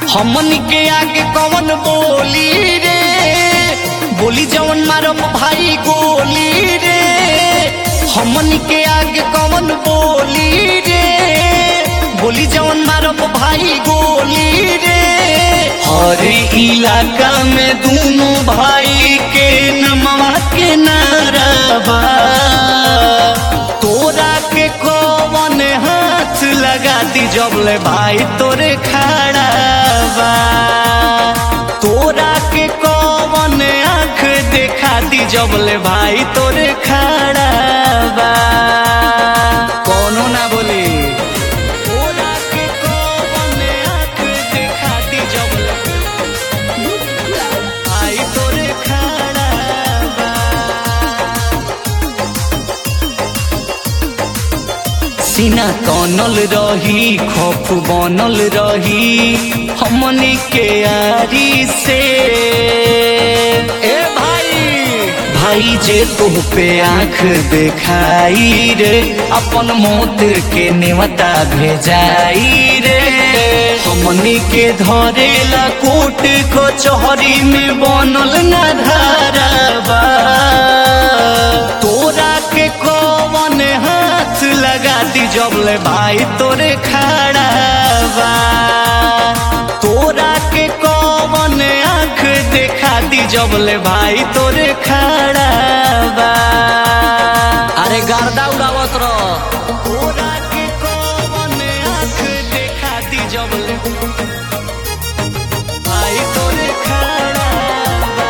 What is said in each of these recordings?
हमन के आगे कौन बोली रे बोली जवन मारब भाई गोली रे हमन के आगे कौन बोली रे बोली जवन मारब भाई गोली रे हर इलाका में दोनों भाई के नमवा के नाराबा तोरा के कौन हाथ लगा दी जबले भाई तोरे खड़ा बा तोरा के कौन आँख देखा दी जबले भाई तोरे खड़ा बा कौनो ना बोली तोरा के कौन आँख देखा दी जबले भाई तोरे खड़ा बा सीना तनल रही खौफ बनल रही हमनी के आरी से ए भाई भाई जे तुह पे आंख देखाई रे अपन मौत के नेवता भेजाई रे हमनी के धरेला कोट कचहरी में बनल ना धाराबा तोरा के कौन हाथ लगा दी जबले भाई तोरे खड़ा बा तोरा के कौन आँख देखा दी जबले भाई तोरे खड़ा बा अरे गर्दा उड़ावत रह तोरा के कौन आँख देखा दी जबले भाई तोरे खड़ा बा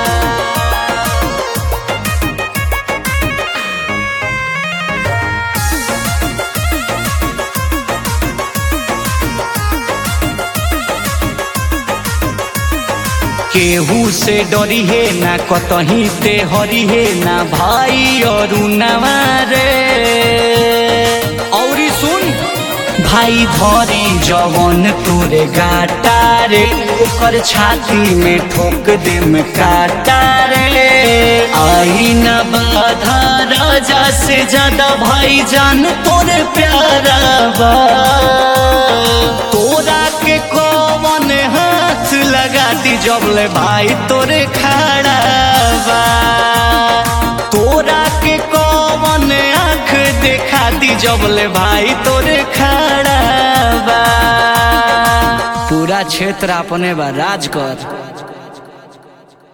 केहू से डरी है ना कतही ते हरी है ना भाई और नवारे औरी सुन भाई धरी जवन तोरे गाटा रे ओकर छाती में ठोक दे में काटा रे आई न बाधा राजा से ज्यादा भाई जान तोरे प्यारा बा तोरा के कौन हाथ लगा दी जबले भाई तोरे खड़ा बा तोरा के कौन आँख देखा दी जबले भाई तोरे खड़ा बा पूरा क्षेत्र अपने बा राज कर